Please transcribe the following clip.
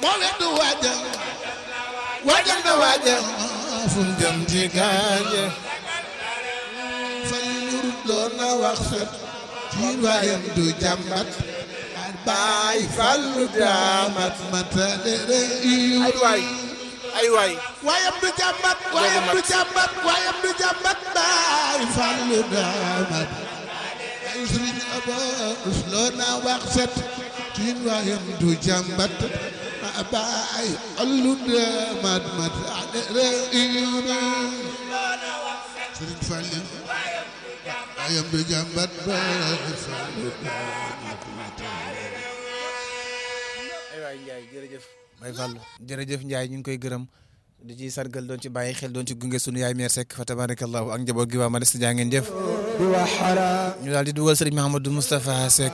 moo weddu waajal waajal na waajal fu mu jëm ci gaañe fal ñurut loo na wax set ci waayam du jàmbat baay fallu daamat matale ay waay ay waay waayam du jàmbat waayam du jàmbat waayam du jàmbat baay fallu daamat ay sëriñ abos loo na wax set ci waayam du jàmbat baay fallu daamat matale sëriñ fallu waayam du jàmbat baay fallu daamat ay waay Ndiaye jërëjëf Baye Fallou jërëjëf Ndiaye ñu ngi koy gërëm di ci sargal doon ci bàyyi xel doon ci gunge sunu yaay meer Seck fa tabarakallahu ak njaboot gi waa Madesta jaa ngeen jëf ñu daal di dugal sëriñ Mahamadou Moustapha Seck